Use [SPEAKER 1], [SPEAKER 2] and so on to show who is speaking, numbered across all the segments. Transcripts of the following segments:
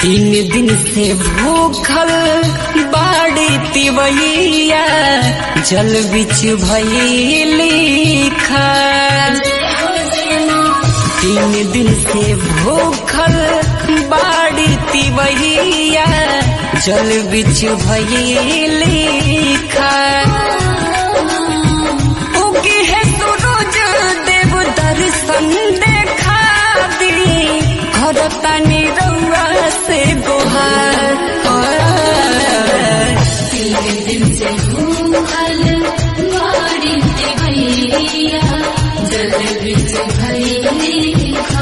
[SPEAKER 1] तीन दिन से भूखल बाड़ी तिवैया जल बिच भैली खा तीन दिन से भूखल बाड़ी तिवैया जल बिच भैली खा उगी है सूरज देव दर्शन देखा दी घर तनी रउआ से गोहार
[SPEAKER 2] तीन दिन से भूखल बाड़ी ते भैया जल बिच भैली खा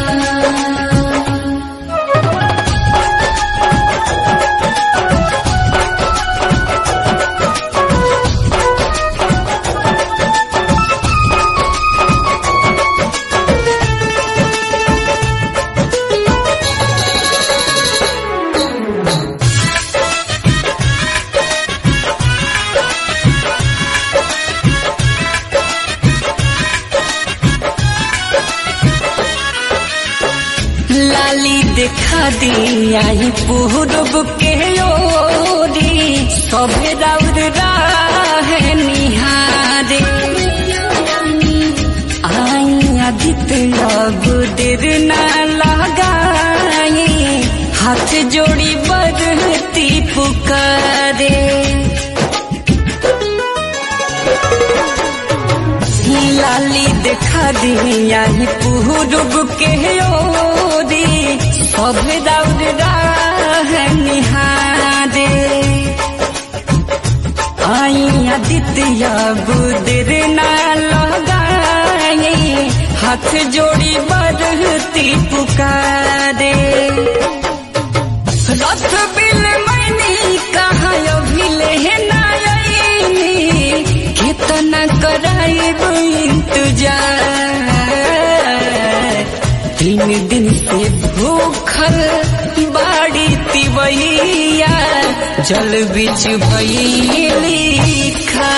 [SPEAKER 1] लाली देखा दिया पूरब के ओरी सभे राउर राह निहारे आई आदित्य अब देर ना लगाए हाथ जोड़ी बरती पुकारे लाली देखा दिया पूरब के ओरी सब दौड़ राह निहारे आई आदित्य बुदर ना लगाए हाथ जोड़ी बरती पुकारे रथ बिल मैनी कहा अभिले नायनी कितना कराइब इंतजार तीन दिन से भूखल बाड़ी तिवैया जल बिच भैली खा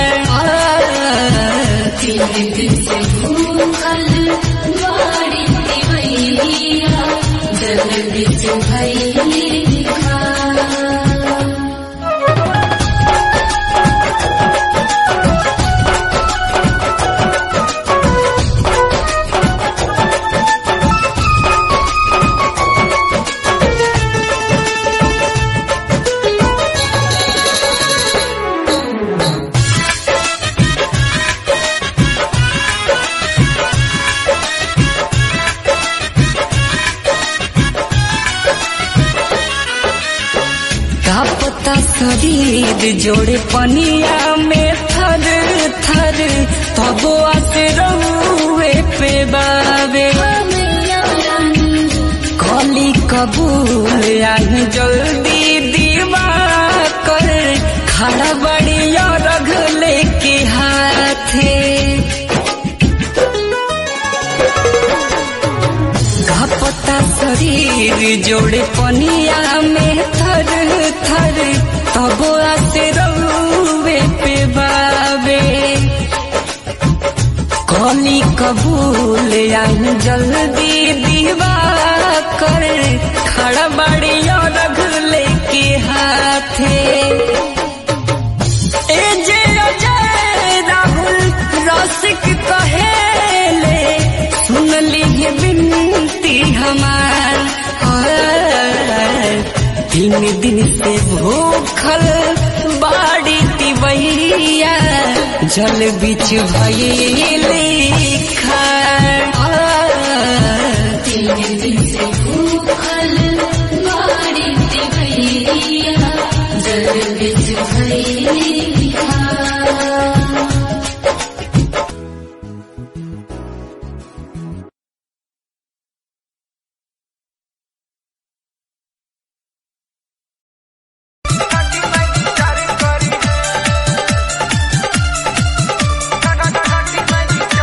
[SPEAKER 2] तीन दिन से भूखल बाड़ी ते भैया जल बिच भैली खा
[SPEAKER 1] का पता शरीर जोड़े पनिया में थर थर तबो आते रहुए पे बावे कली कबूल आई जल्दी दीवा कर खड़ा बड़ी रघ लेके हाथे घपता शरीर जोड़े पनिया में थर थर तब आते रउए पे बावे कली कबूल आई जल्दी दीवा कर खड़ा बड़ी रघ लेके हाथे ए जे अजय राहुल रसिक कहेले सुन लीजिए विनती हमार हाय। तीन दिन से भूखल बाड़ी तिवैया जल बिच भैली खा
[SPEAKER 2] तीन दिन से भूखल बाड़ी ते भैया जल बिच भैली खा
[SPEAKER 3] Thank you.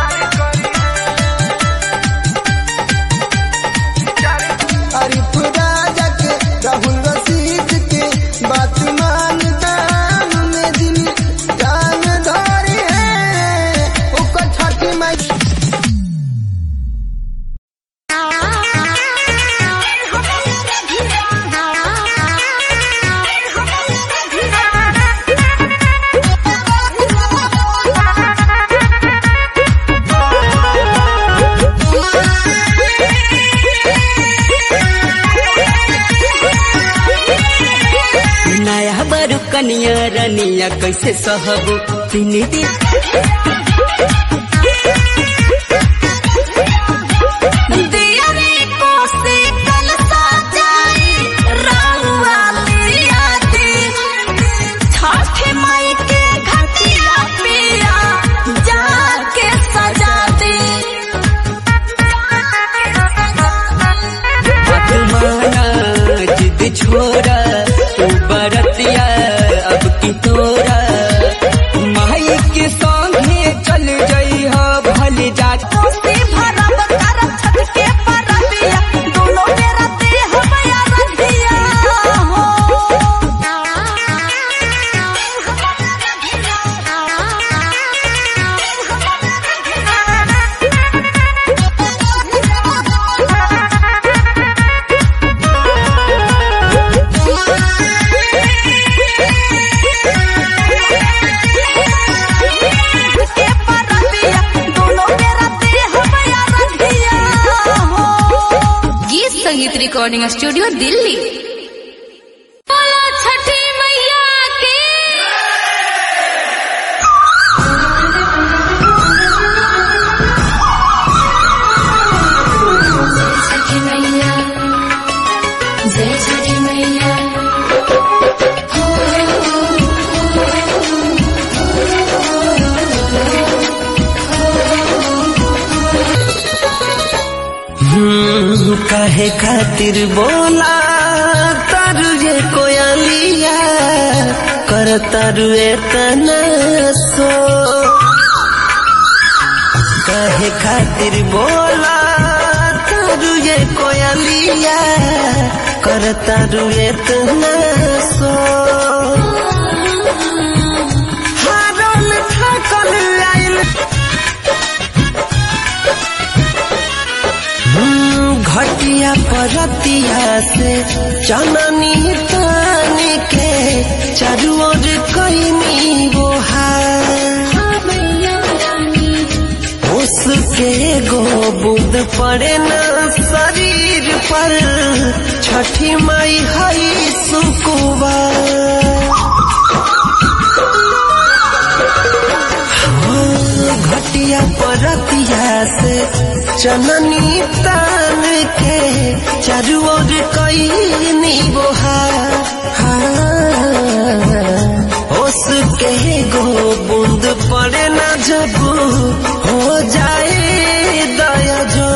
[SPEAKER 1] कैसे सहब तीन दिन
[SPEAKER 2] दियरी कोसे कल सजाई रउआ लिया दी छठी माई के घटिया पिया जाके सजा दी
[SPEAKER 1] बात माना जिद छोड़ा तू बरतिया अब की तोरा माई के संगे चल जई हो भल जा
[SPEAKER 2] कोसी भरब करब छठ के परबिया दोनों मेरा देह बया रधिया के परबिया दोनों मेरा देह बया रधिया गीत संगीत रिकॉर्डिंग स्टूडियो दिल्ली बोलो छठी मैया की छठी मैया जय छठी मैया
[SPEAKER 1] हम्म, काहे खातिर बोला तारू ये कोयलिया कर तारू एतना सो काहे खातिर बोला तारू ये कोयलिया कर तारू एतना सो हारल थाकल आइल हम्म, घटिया परतिया से चननी तानी के चारू ओर कईनी बोहार उसके गो बुद पड़े न शरीर पर छठी माई हई सुकुबा घटिया परतिया से चननी तान के चारू ओर कईनी बोहार उसके गो बूंद पड़े न जब हो जाए दया जो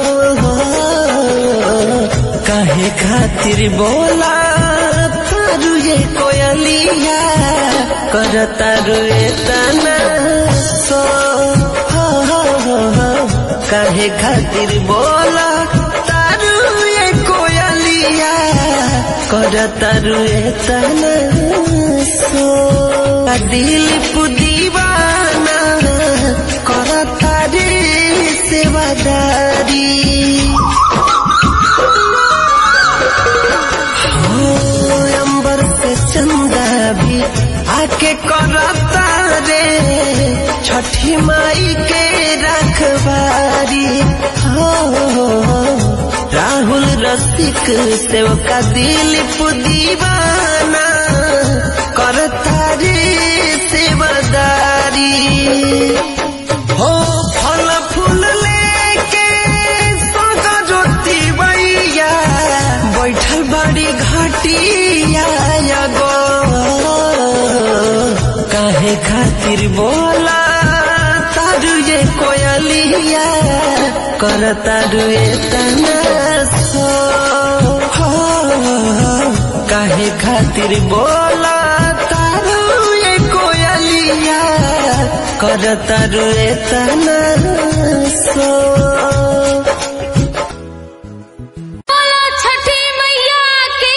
[SPEAKER 1] काहे खातिर बोला तारू ये कोयलिया कर तारू ये तना सो हो हो हो हो काहे खातिर बोला तारू ये कोयलिया कर तारू ये तना सो दिल पुदीवाना कर तारी सेवादारी हो अंबर से चंदा भी आके करता रे छठी माई के रखबारी हो राहुल रसिक सेवका दिलीप दीवाना करता रे सेवादारी हो फल फूल लेके सगा ज्योति बैया बैठल बड़ी घटिया गो काहे खातिर बोला तारू ये कोयलिया कर तारू ये तना सो हो काहे खातिर बोला तारू ये कोयलिया कर तारू ये तना सो
[SPEAKER 2] बोलो छठी मैया की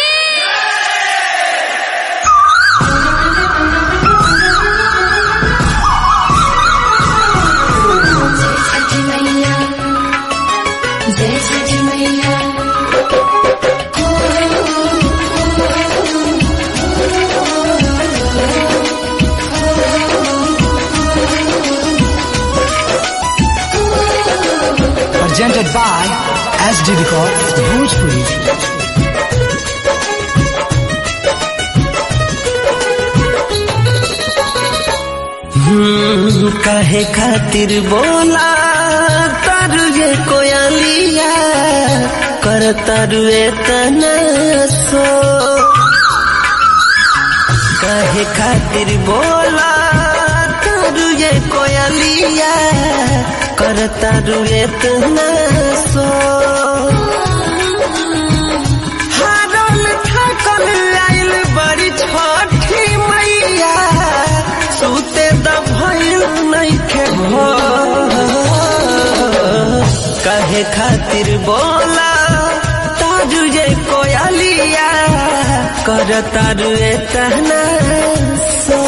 [SPEAKER 2] छठी मैया जय छठी मैया
[SPEAKER 3] presented by SD Records Bhojpuri.
[SPEAKER 1] हम्म, काहे खातिर बोला तारू ये कोयलिया कर तारू एतना सो काहे खातिर बोला तारू ये कोयलिया कर तारू एतना सो हारल थकल आइल बड़ी छठी मैया सुते द भइल नइखे भोर। काहे खातिर बोला तारू ये कोयलिया कर तारू एतना सो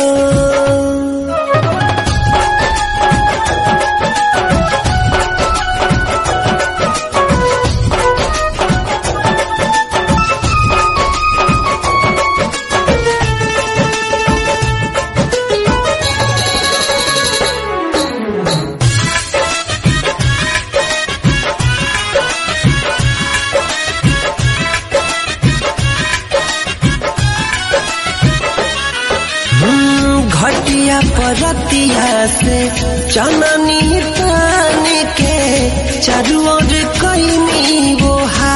[SPEAKER 1] हम्म, घटिया परतिया से चननी पानी के चारू ओर कैनी वो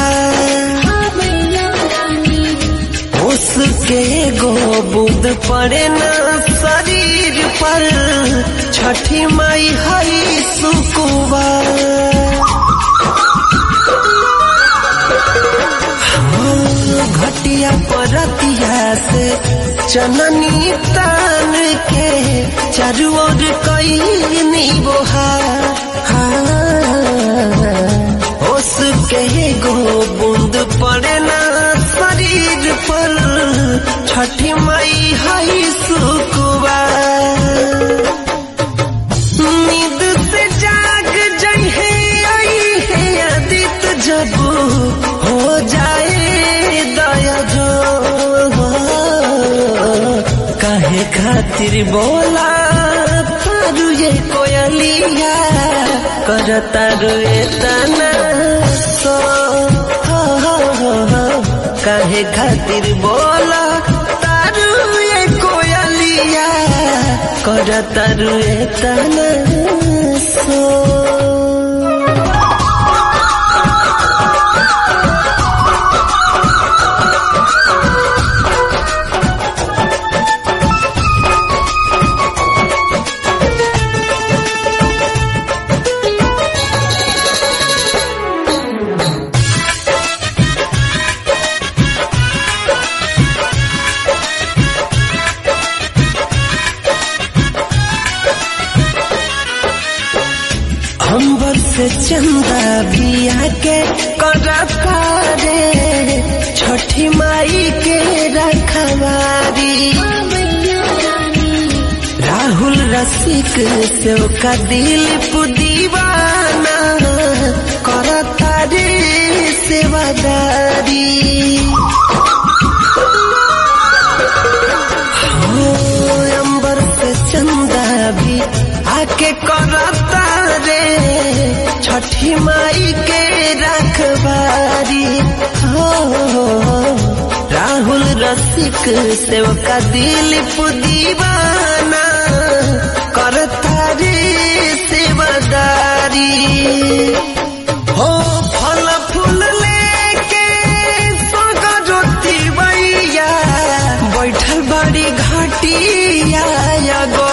[SPEAKER 1] उसके गो बूंद पड़े न शरीर पर छठी माई हरी सुकुबा घटिया परतिया से चननी तान के चारू ओर कैनी बोहार उसके गो बूंद पड़े ना शरीर पर छठी माई हई सुकुबा नींद से जाग जहे आई है आदित जब हो जाए दया जो काहे खातिर बोला तारू ये कोयलिया कर तारू एतना सो हो, हो, हो, हो। काहे खातिर बोला तारू ये कोयलिया कर तारू एतना सो अंबर से चंदा भी आके करता रे छठी माई के रखवारी राहुल रसिक से का दिल पुदीवाना करता रे सेवादारी हो अंबर से चंदा भी आके करता रे छठी माई के रखबारी हो राहुल रसिक सेवका दिलीप दीवाना करता रे सेवादारी हो फल फूल लेके जोती बैया बैठल बड़ी घाटिया गो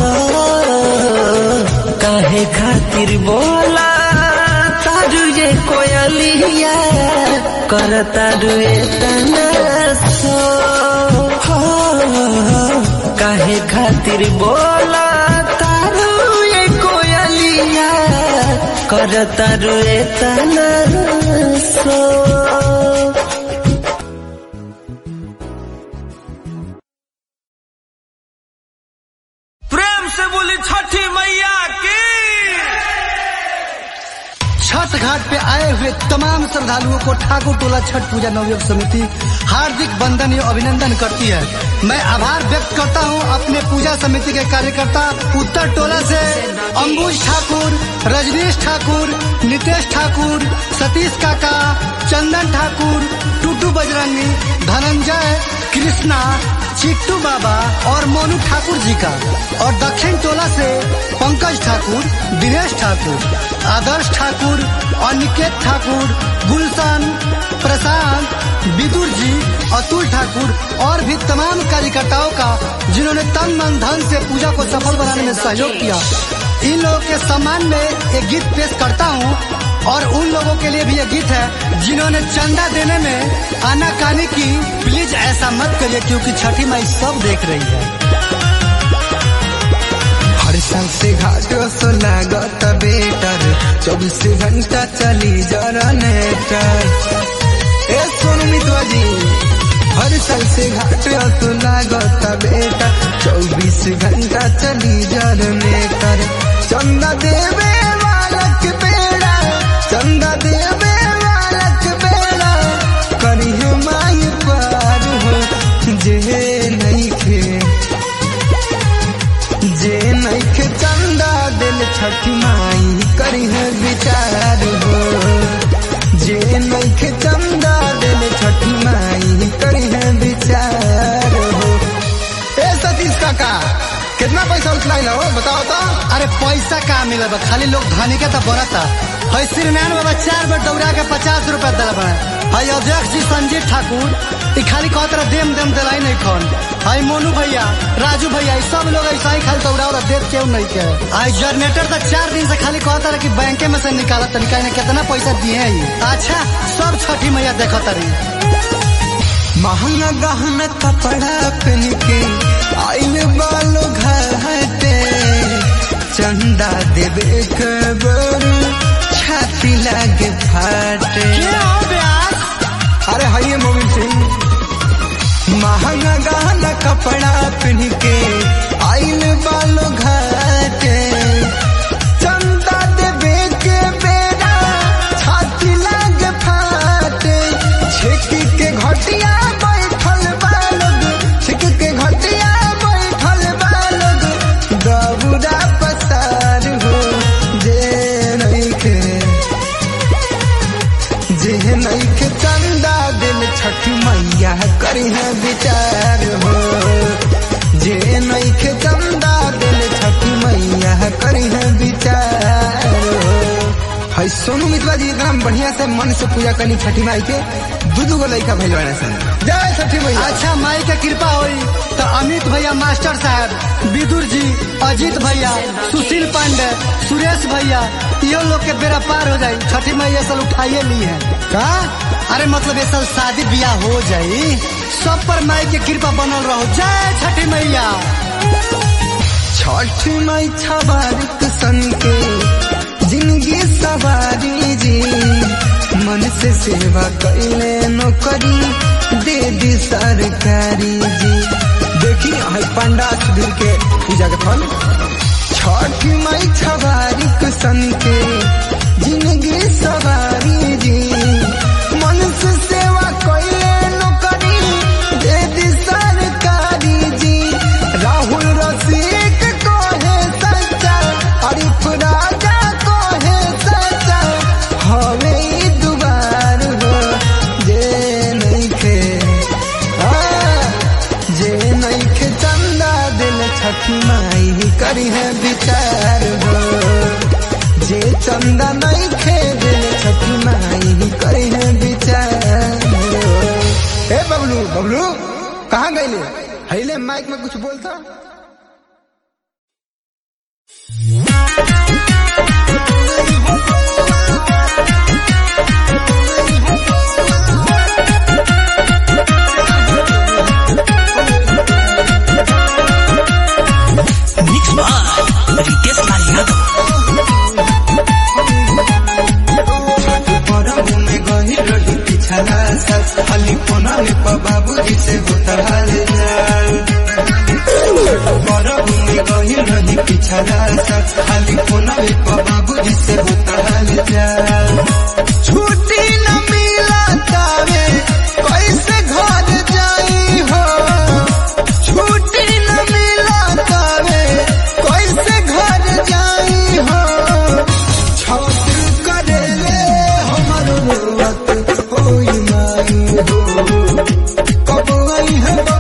[SPEAKER 1] काहे खातिर बोला तारू ये कोयलिया कर तारू एतना सो हो, काहे खातिर बोला तारू ये कोयलिया कर तारू एतना सो
[SPEAKER 4] प्रेम से बोली छठी मैया की
[SPEAKER 3] छठ घाट पे आए हुए तमाम श्रद्धालुओं को ठाकुर टोला छठ पूजा नवयोग समिति हार्दिक बंधन एवं अभिनंदन करती है मैं आभार व्यक्त करता हूं अपने पूजा समिति के कार्यकर्ता उत्तर टोला से अंबुज ठाकुर रजनीश ठाकुर नितेश ठाकुर सतीश काका चंदन ठाकुर टूटू बजरंगी धनंजय कृष्णा चिट्टू बाबा और मोनू ठाकुर जी का और दक्षिण टोला से पंकज ठाकुर दिनेश ठाकुर आदर्श ठाकुर अनिकेत ठाकुर गुलशन प्रशांत विदुर जी अतुल ठाकुर और भी तमाम कार्यकर्ताओं का जिन्होंने तन मन धन से पूजा को सफल बनाने में सहयोग किया इन लोगों के सम्मान में एक गीत पेश करता हूँ और उन लोगों के लिए भी ये गीत है जिन्होंने चंदा देने में आनाकानी की प्लीज ऐसा मत करिए क्योंकि छठी माई सब देख रही है
[SPEAKER 5] हर साल से घाट सो लागत बेटर चौबीस घंटा चली जनरेटर ए सोनू मितवा जी हर साल से घाट सो लागत बेटा चौबीस घंटा चली जनरेटर चंदा देवे वालक बेड़ा चंदा देवे वालक बेड़ा करी माई पार हो जे नहीं खे जे नैखे चंदा दिल छठ माई करी है विचार हो जे नैखे चंदा दिल छठ माई करी है विचार हो ए सतीश काका कितना पैसा उछलाई हो बताओ तो
[SPEAKER 3] अरे पैसा कहाँ मिला बा खाली लोग धनी के तो बनता है श्रीनारायण बाबा चार बार दौड़ा के पचास रुपया दिला बा है अध्यक्ष जी संजीव ठाकुर ई खाली कहत रहा देम देम दिलाई नहीं खन है मोनू भैया राजू भैया ई सब लोग ऐसा ही खाली दौड़ा और देख क्यों नहीं के आई जनरेटर तो चार दिन से खाली कहता रहा कि बैंके में से निकाला तरीका ने कितना पैसा दिए है ई? अच्छा सब छठी मैया देखत रही
[SPEAKER 5] महंगा गहना कपड़ा पहन के आइल बालो घाटे चंदा देवे कबर छाती लागे फाटे अरे हाइये मोमिन सिंह महंगा गहना कपड़ा पहन के आइल बालो घाटे चंदा देवे के बेरा छाती लागे फाटे छेकी के घटिया बैठल बालोग छेकी के घटिया बैठल बालोग दबुरा पसार हो जे नइखे जे नइखे चंदा दिल छठ मैया करी है विचार हो जे नइखे चंदा दिल छठ मैया करी है विचार हो है सोनू मित्रा जी एकदम बढ़िया से मन से पूजा करनी छठी माई के दू दू गो लड़का भैल बने सन जय छठी मैया
[SPEAKER 3] अच्छा माई के कृपा हुई तो अमित भैया मास्टर साहब विदुर जी अजीत भैया सुशील पांडे सुरेश भैया यो लोग के बेरा पार हो जाई छठी मैया साल उठाइए ली है
[SPEAKER 5] का
[SPEAKER 3] अरे मतलब ये साल शादी ब्याह हो जाई सब पर माई के कृपा बनल रहो जय छठी मैया
[SPEAKER 5] छठ माई छबारिक सन के जिंदगी सवारी जी मन से सेवा कैले नौकरी दे दी सरकारी जी देखी है पंडा सुधीर के पूजा के फल छठ माई छबारिक सन के जिंदगी सवारी जी मन से सेवा कैले नौकरी दे दी सरकारी जी राहुल रसिक को है सच्चा अरिफ राजा को है सच्चा हवे ई दुबार हो जे नहीं खे जे नहीं खे चंदा दिल छठी माई करी है विचार हो जे चंदा नहीं खे दिल छठी माई करी है विचार हो ए बबलू बबलू कहाँ गईले हईले माइक में कुछ बोलता
[SPEAKER 4] मिक्स बाय रितेश लाल यादव
[SPEAKER 5] परबू में गही रही पिछला साल खाली फोना में बाबू जी से होता हाल चाल परबू में गही रही पिछला साल खाली फोना में बाबू जी से होता हाल चाल छुट्टी न मिला तावे कैसे घर जाई हो छुट्टी न मिला तावे कैसे घर जाई हो छठ करेले हमर रुवत होई माई हो कब आई है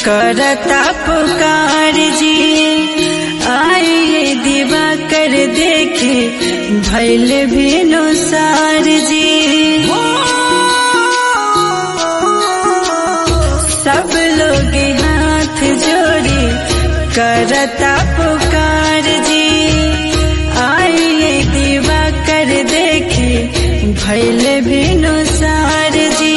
[SPEAKER 6] करता पुकार जी आइए दिवा कर देखे भैल भेनो सार जी सब लोग हाथ जोड़े करता पुकार जी आइए दिवा कर देखे भैल भेनो सार जी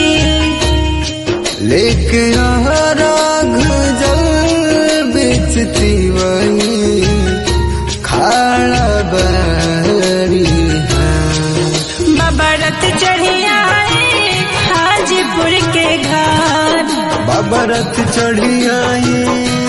[SPEAKER 5] लेके राघ जल बेचती वही खाड़ा बरी
[SPEAKER 6] बाबा रथ चढ़िया हाजीपुर के घाट
[SPEAKER 5] बाबा रथ चढ़ी आई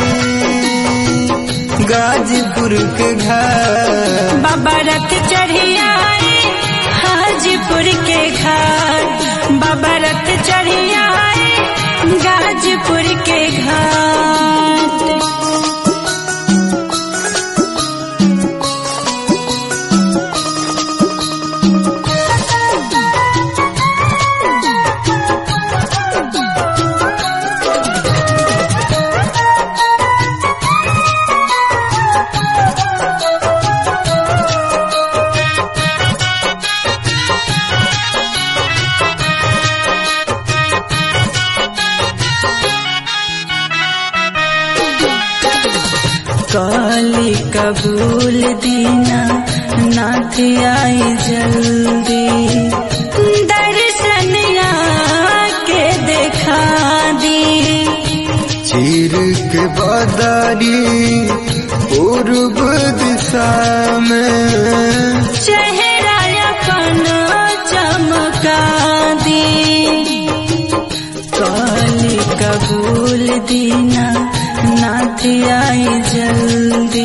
[SPEAKER 5] गाजीपुर के घर
[SPEAKER 6] बाबा रथ चढ़िया हाजीपुर के घाट बाबा रथ चढ़िया गाजीपुर के घाट काली कबूल दीना नाथ आई जल्दी दर्शन के देखा दी
[SPEAKER 5] चीर के बादारी पूर्व दिशा में
[SPEAKER 6] चेहरा अपन चमका दी काली कबूल दीना नाथ आई जल्दी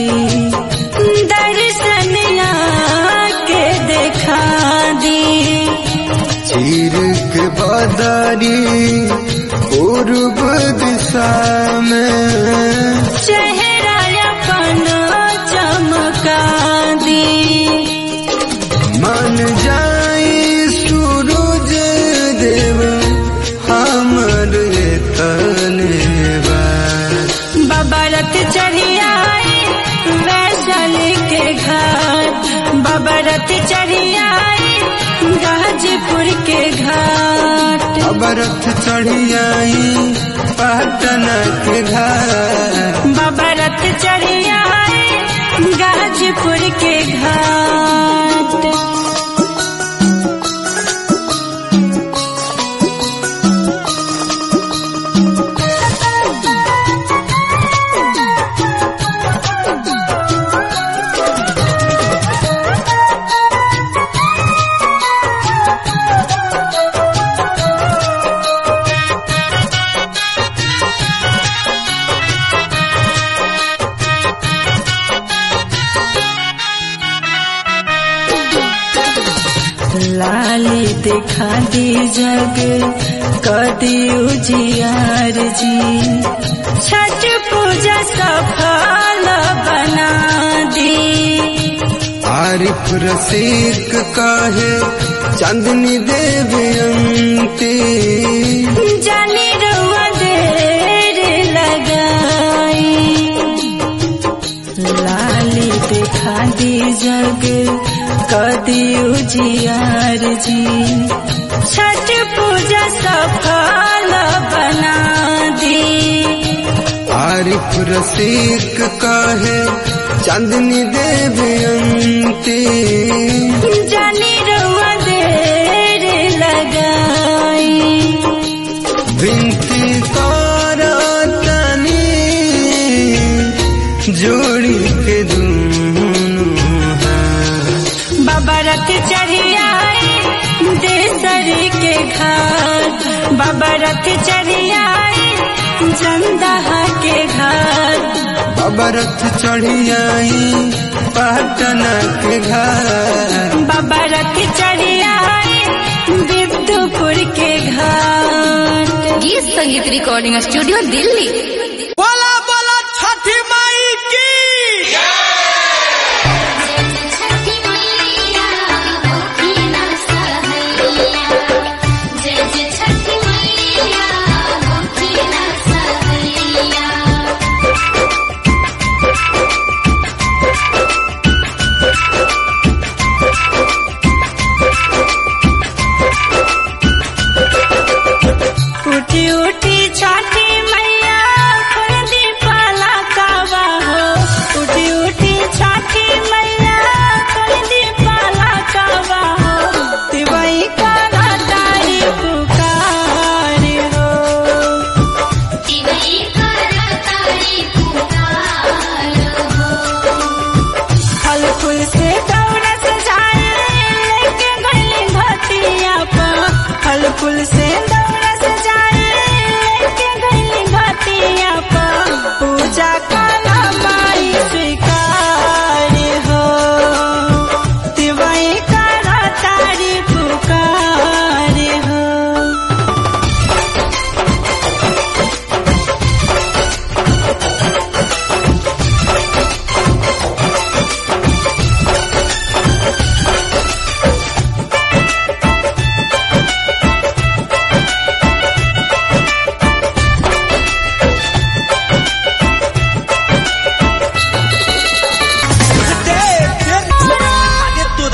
[SPEAKER 6] दर्शन के देखा दी
[SPEAKER 5] चीर के बादारी पूर्व दिशा में
[SPEAKER 6] चेहरा अपन चमका दी
[SPEAKER 5] मन जाई सूरज देव हमर तने बा
[SPEAKER 6] बाबा रथ चढ़िया वैशाली के घाट बाबा रथ चढ़िया गाजीपुर के घाट
[SPEAKER 5] अब रथ चढ़ी आई पटना के घर
[SPEAKER 6] बाबा रथ चढ़िया गाजीपुर के घाट लाली दिखा दी जग कदी उजियार जी छठ पूजा सफल बना दी
[SPEAKER 5] आरिफ रसिक काहे चांदनी देवी अंती
[SPEAKER 6] जानी रुआ देर लगाई लाली दिखा दी जग कदी उजियार जी छठ पूजा सफल बना दी
[SPEAKER 5] आरिफ रसिक काहे चांदनी देवी अंती
[SPEAKER 6] जानी रुआ देर लगाई
[SPEAKER 5] विनती करतनी जोड़ी के दूनु हाथ
[SPEAKER 6] बाबा रथ चढ़िया देसरी के घाट बाबा रथ चढ़िया जंदहा के घाट
[SPEAKER 5] बाबा रथ चढ़ी आई पटना के घर
[SPEAKER 6] बाबा रथ चढ़िया विद्युपुर के घाट
[SPEAKER 7] गीत संगीत रिकॉर्डिंग स्टूडियो दिल्ली
[SPEAKER 2] बोला बोला छठी माई की
[SPEAKER 7] जय जय छठी मैया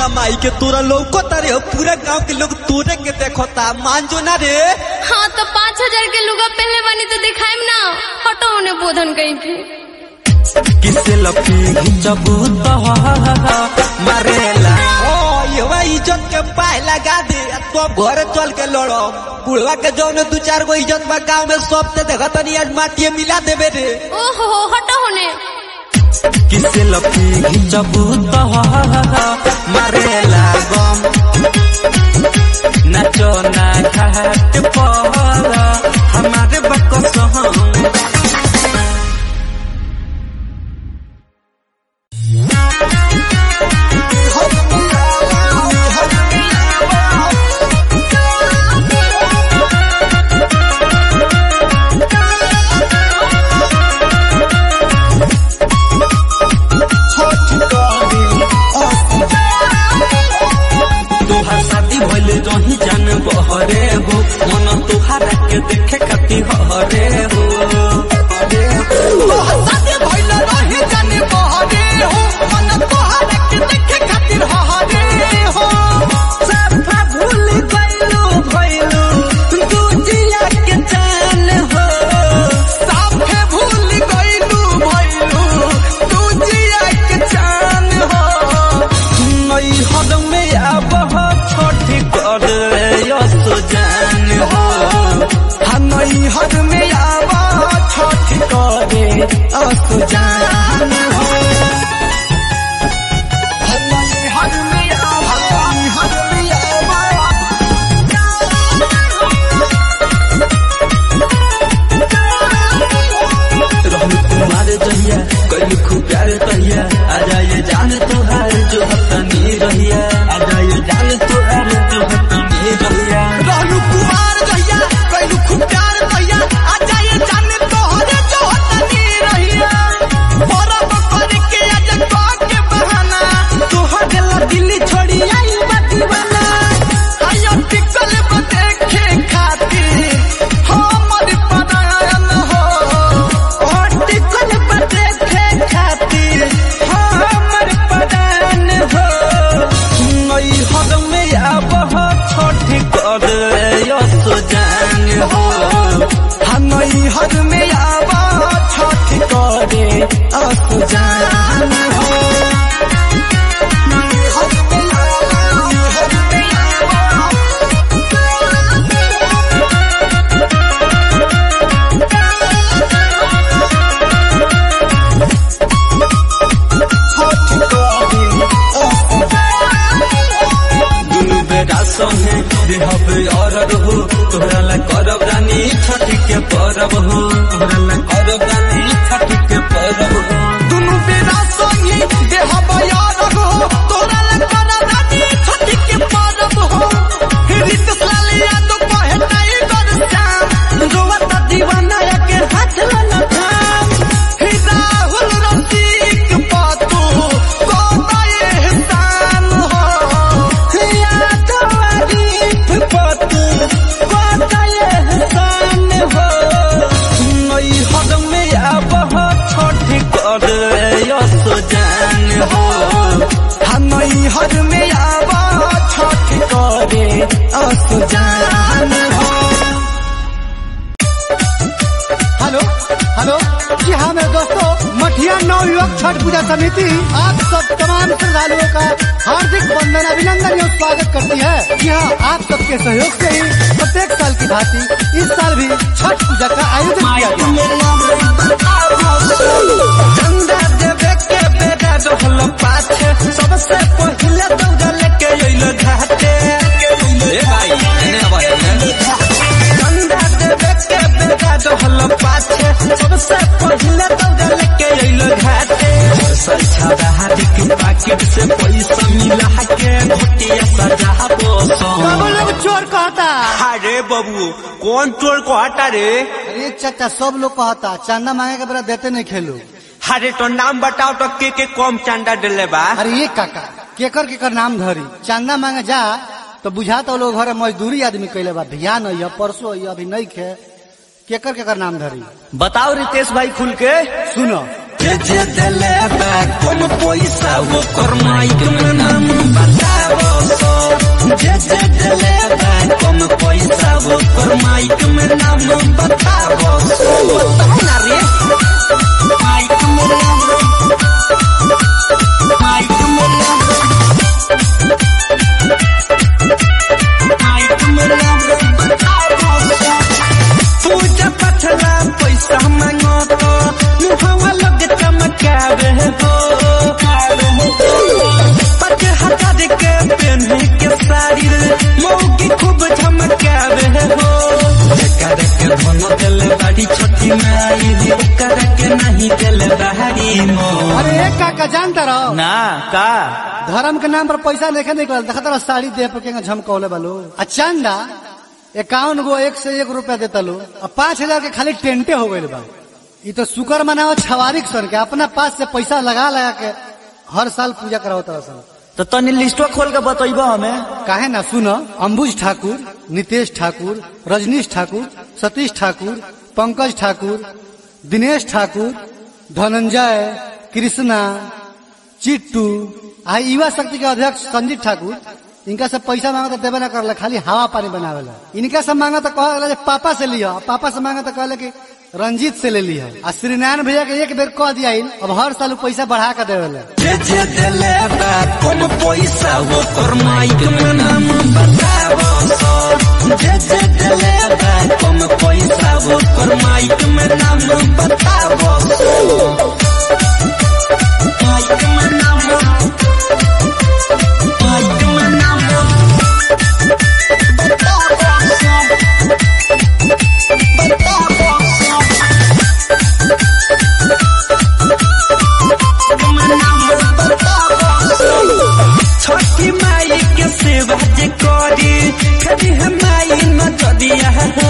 [SPEAKER 8] तोरा माई के तोरा लौको तारे हो पूरा गांव के लोग तोरे के देखता मान जो ना रे
[SPEAKER 7] हाँ तो पाँच हजार के लुगा पहले बनी तो दिखाएम ना हटो उन्हें बोधन कहीं के
[SPEAKER 1] किसे लपी घिंचबू तो मारेला
[SPEAKER 8] ओ ये भाई इज्जत के पाए लगा दे आ तो घर चल के लड़ो बुढ़वा के जौन दू चार गो इज्जत बा गांव में सब ते देखत नहीं आज माटिए मिला देबे रे
[SPEAKER 7] ओहो हटो उन्हें
[SPEAKER 1] किसे लपी घिंचबू तो मारेला गम नाचो ना घाट पर हमारे बकस हम तोहार शादी भइल रही जान बहरे हो मन तोहार के देखे खाती हरे हो
[SPEAKER 2] शादी भइल रही जाने बहरे हो मन तोहरा के देखे खातिर हरे हो
[SPEAKER 1] सफा भूल गइलू भइलू दूजिया के जान हो
[SPEAKER 2] साफे भूल गइलू भइलू तू जिया के जान हो
[SPEAKER 1] नई हद में अब छोटी कर तो जान हो
[SPEAKER 2] हनई हद में आवा छठ करे असु जान हो हनई हद में आवा हद में आवा
[SPEAKER 1] रहू तुम्हारे जहिया कल खूब प्यार तहिया आ जाए जान तोहार जो हतनी रहिया आ जाए जान तोहार जो हतनी रहिया
[SPEAKER 2] रहलू कुमार जहिया कैलू खूब प्यार भैया आ जाए जाने तोहरे जो तनी रहिया परब करके आज कह के बहाना तोहरे ला दिल्ली छोड़ी आई बा दीवाना आया टिकल बा देखे खातिर हमर परायण हो
[SPEAKER 1] और टिकल पर देखे खातिर हमर पदान हो नई हद में अब छोटी कर तो जान हो
[SPEAKER 2] हनई हद में आवा छठ करे असु जान हो हद में आवा, हद में आवा।
[SPEAKER 1] दुनु बेटा संगे देहब और हो तोहरा ला करब रानी छठ के परब हो तोहरा ला करब रानी छठ के परब हो
[SPEAKER 2] दुनु बेरा संगी देह बयार हो तोरा लगन रानी छठी के परब हो रित लालिया तो कहे नहीं कर श्याम रोवत दीवाना के हाथ वाला थाम हे राहुल रसिक पातू कोताए एहसान हो
[SPEAKER 1] या तो आरिफ पतू कोताए हसान हो नई हद में अब छठ कर तो जान हो
[SPEAKER 2] हनई हद में आवा छठ करे असु जान हो
[SPEAKER 3] हेलो हेलो जी हाँ मेरे दोस्तों मठिया नव युवक छठ पूजा समिति आप सब तमाम श्रद्धालुओं का हार्दिक वंदन अभिनंदन एवं स्वागत करती है जी हाँ आप सबके सहयोग से ही प्रत्येक साल की भांति इस साल भी छठ पूजा का आयोजन किया गया
[SPEAKER 1] चंदा देवे के बेटा रहल पाछे सबसे पहिले दौड़ा लेके अइल घाटे ए भाई एने आवाज चंदा देवे के बेटा रहल पाछे सबसे पहिले दौड़ा लेके अइल घाटे सच्छा हाथ के पाकिट से पैसा मिला के घोटिया सजा बोसो
[SPEAKER 3] सब लोग चोर कहता
[SPEAKER 8] अरे बबू कौन चोर को हटा रे
[SPEAKER 3] अरे चाचा सब लोग कहता चंदा मांगे के बेरा देते नहीं खेलो
[SPEAKER 8] अरे तो नाम बताओ तो के के कम चंदा दिले बा
[SPEAKER 3] अरे ये काका केकर केकर नाम धरी चंदा मांगे जा तो बुझा तो लोग घर मजदूरी आदमी कैले बा भिया नहीं है परसों है अभी नहीं खे केकर केकर नाम धरी
[SPEAKER 8] बताओ रितेश भाई खुल के
[SPEAKER 3] सुनो
[SPEAKER 2] जे जे दिले बा कम पैसा वो कर माइक में नाम बताओ सो जे जे दिले बा कम पैसा वो कर माइक में नाम बताओ सो बताओ ना रे माइक में नाम माइक में नाम माइक में नाम बताओ सो पूजा पठला पैसा मांगो तो मुहवा लग चमकावे हो पच हजार के पहने के साड़ी मौगी खूब झमकावे हो जकर के धन दिल बड़ी छोटी माई ओकर के नहीं दिल बहारी मो
[SPEAKER 3] अरे एक काका जानता रहो
[SPEAKER 8] ना का
[SPEAKER 3] धर्म के नाम पर पैसा लेके निकल देखा तारा साड़ी दे पे के झमकौले बालो आ चंदा इक्यावन गो एक से एक रुपया देता लो आ पाँच हजार के खाली टेंटे हो गए बा ये तो शुक्र मनाओ छवारिक सन के अपना पास से पैसा लगा लगा के हर साल पूजा कराओ तरह सन
[SPEAKER 8] तो तनी लिस्टवा खोल के बतैबो हमें
[SPEAKER 3] काहे ना सुनो अंबुज ठाकुर नितेश ठाकुर रजनीश ठाकुर सतीश ठाकुर पंकज ठाकुर दिनेश ठाकुर धनंजय कृष्णा चिट्टू आ युवा शक्ति के अध्यक्ष संजीत ठाकुर इनका से पैसा मांगा तो देवे ना करला खाली हवा पानी बनावेला इनका से मांगा तो कहला जे पापा से लिया पापा से मांगा तो कहले कि रंजीत से ले लिया आ श्रीनारायण भैया के एक बेर कह दिया अब हर साल उ पैसा बढ़ा के देवेला
[SPEAKER 2] जे जे दिले बा कम पैसा वो कर माइक में नाम बताओ सो जे जे दिले बा कम पैसा वो कर माइक में नाम बताओ सो माइक में नाम माइक में नाम बताओ सो बताओ सो छठी माई के सेवा जे करी कभी हम माई न चदिया हो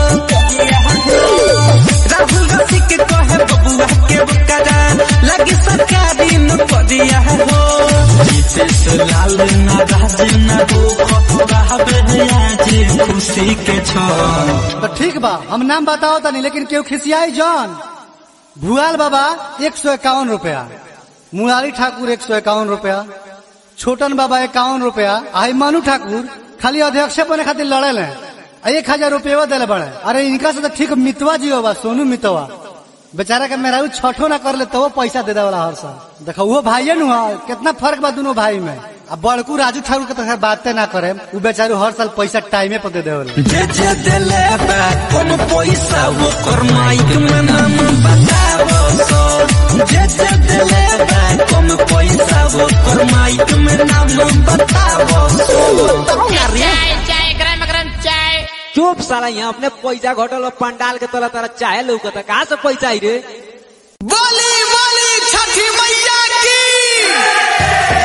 [SPEAKER 2] राहुल गांधी के कहे बबुआ के बकरा लगी सरकारी न पदिया हो नीतीश लाल नाराज न हो कहबे आज खुशी के छो
[SPEAKER 3] तो ठीक बा हम नाम बताओ तनी लेकिन केहू खिसियाई जॉन भुआल बाबा एक सौ इक्यावन रुपया मुरारी ठाकुर एक सौ इक्यावन रुपया छोटन बाबा इक्यावन रुपया आई मनु ठाकुर खाली अध्यक्ष बने खातिर लड़े ले एक हजार रुपया दिले बड़े अरे इनका से तो ठीक मितवा जी होगा सोनू मितवा बेचारा के मेरा छठो ना कर ले तो वो पैसा दे देवला हर साल देखो वो भाई नु है कितना फर्क बा दोनों भाई में अब बड़कू राजू ठाकुर के तो खैर बातें ना करे वो बेचारू हर साल पैसा टाइमे पर दे देवला
[SPEAKER 2] जे जे दिले बा कम पैसा वो कर माइक में नाम बताओ सो जे जे दिले बा कम पैसा वो कर माइक में नाम बताओ सो बताओ ना रे
[SPEAKER 7] चाय चाय गरम गरम चाय
[SPEAKER 8] चुप साला यहाँ अपने पैसा घटल और पंडाल के तला तारा चाहे लौकता कहाँ से पैसा आई रे
[SPEAKER 2] बोली बोली छठी मैया की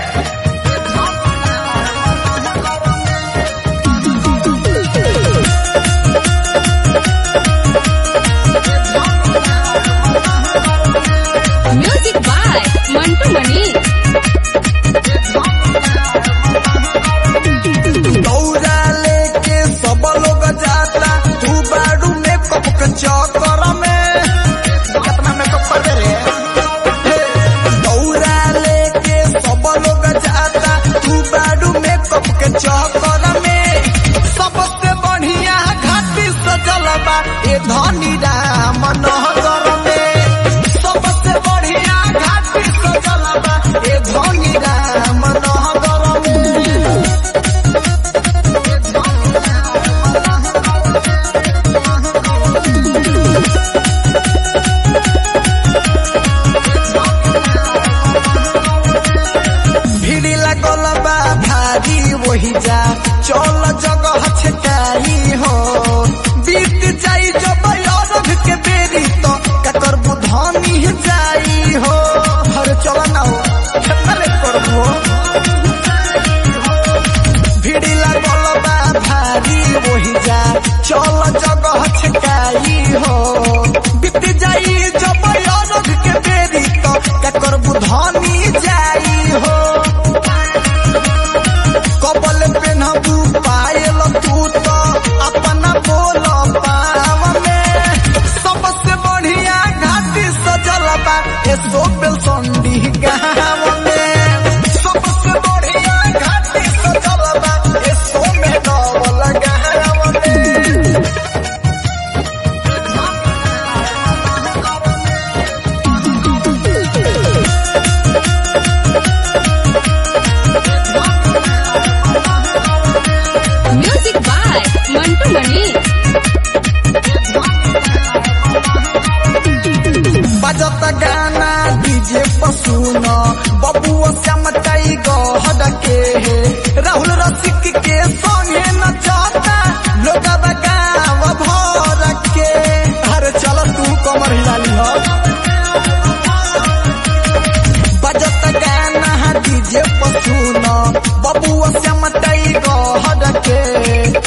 [SPEAKER 7] म्यूजिक बाय मंटू मनी
[SPEAKER 2] दौड़ा लेके सब लोग जाता तू बाड़ू में कप के चौकर में कितना मेकअप कर रे हे, दौड़ा लेके सब लोग जाता तू बाड़ू में कप के चौकर में सबसे बढ़िया घाटी सजल बा ए धनी राम नहर में सबसे बढ़िया घाटी सजल बा ए धनी राम नहर में भीड़ लगल बा भारी वही जा चल जगह छटाई हो बीत जाई जब अरब के बेरी तो ककर बुधानी जाई हो हर चल ना हो खेतले करबो भीड़ लगल बा भारी वही जा चल जगह छटाई हो बीत जाई जब अरब के बेरी तो ककर बुधानी जाई हो कबल पेनहबू पायल तू तो अपना बोल पाव में सबसे बढ़िया घाटी सजल बा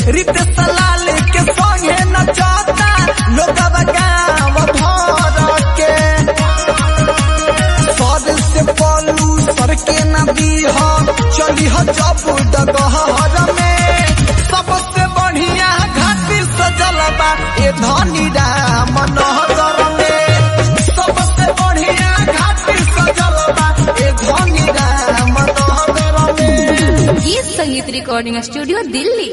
[SPEAKER 2] रितेश लाल के संगे नचता लोग गाँव भर के सर से पलू सर के नदी हो चली हो जब डगहर में सबसे बढ़िया घाटी सजल बा ए धनी राम नहर में सबसे बढ़िया घाटी सजल बा ए धनी राम नहर में
[SPEAKER 7] गीत संगीत recording studio Delhi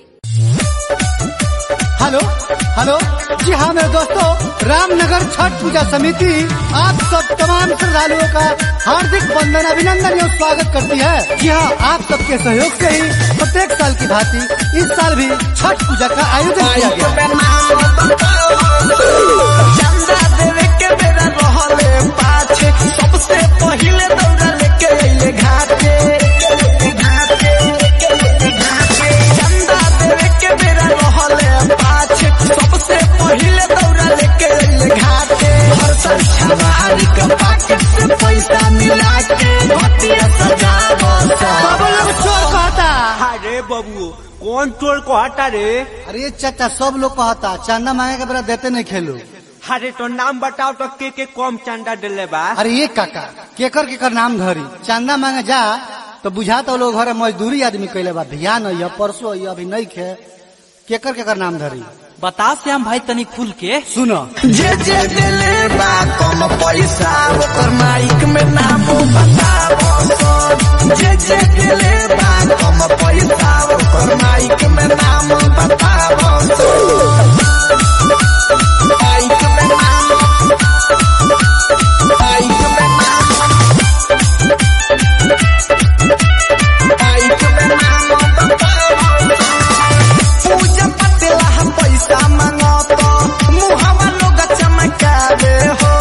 [SPEAKER 3] hello hello जी हाँ मेरे दोस्तों रामनगर छठ पूजा समिति आप सब तमाम श्रद्धालुओं का हार्दिक वंदन अभिनंदन एवं स्वागत करती है जी हाँ आप सबके सहयोग से ही प्रत्येक साल की भांति इस साल भी छठ पूजा का आयोजन किया गया
[SPEAKER 2] चंदा देवे के बेरा रहले पाछे सबसे पहिले दौड़ा लेके अइले घाटे घाटे घाटे चंदा देवे के बेरा रहले पाछे सबसे पहिले दौड़ा लेके अइले घाटे हर साल छवारी का पाकेट से पैसा मिला के घटिया सजावो
[SPEAKER 3] सब लोग चोर कहता
[SPEAKER 8] अरे बबू कौन चोर को हटा रे
[SPEAKER 3] अरे चाचा सब लोग कहता चंदा मांगे के बेरा देते नहीं खेलू
[SPEAKER 8] अरे तो नाम बताओ तो के के कम चंदा दिले बा
[SPEAKER 3] अरे ये काका केकर केकर नाम धरी चंदा मांगे जा तो बुझा तो लोग घरे मजदूरी आदमी कैले बा भिया नहीं है परसों है अभी नहीं खे केकर केकर नाम धरी
[SPEAKER 4] बता श्याम भाई तनी खुल के
[SPEAKER 3] सुनो
[SPEAKER 2] जे जे दिले बा कम पैसा ओकर माइक में नाम बतावो सन। जे जे दिले बा कम पैसा ओकर माइक में नाम बतावो सन। माइक में नाम माइक में नाम माइक में नाम बतावो सन। पूजा पतेला हम पैसा मांगत मुहवा लोग चमकावे हो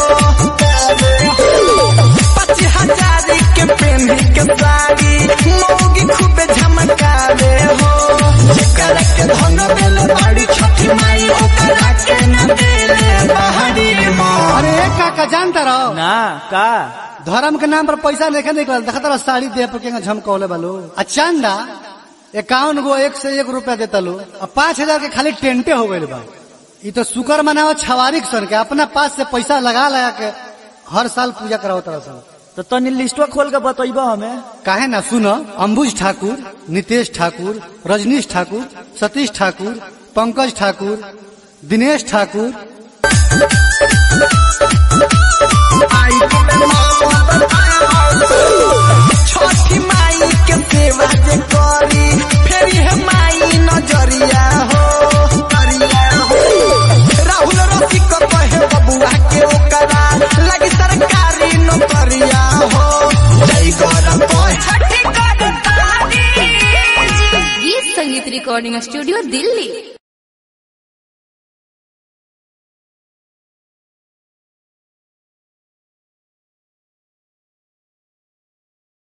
[SPEAKER 2] पच्चीस हजार के पेन्ही के साड़ी मौगी खूबे झमकावे हो जेकरा के धन देले बाड़ी छठी माई ओकरा के न देले बाहरी माँ
[SPEAKER 3] अरे एक काका जानता रहो
[SPEAKER 4] ना का
[SPEAKER 3] धर्म के नाम पर पैसा लेके निकल देखा तरह साड़ी दे पर के झमकौले बालो आ चंदा इक्यावन गो एक से एक रुपया देता लो आ पाँच हजार के खाली टेंटे हो गए बा ई तो शुक्र मनाओ छवारिक सन के अपना पास से पैसा लगा लगा के हर साल पूजा कराओ तरह सन
[SPEAKER 4] तो तनी लिस्टवा खोल के बतैबा हमें
[SPEAKER 3] काहे ना सुनो अंबुज ठाकुर नितेश ठाकुर रजनीश ठाकुर सतीश ठाकुर पंकज ठाकुर दिनेश ठाकुर
[SPEAKER 2] छठी माई के सेवा जे करी फेरी है माई नजरिया हो नजरिया हो राहुल रसिक कहे बबुआ के ओकरा लगी सरकारी नौकरिया हो जय गौरव कहे
[SPEAKER 7] गीत संगीत रिकॉर्डिंग स्टूडियो दिल्ली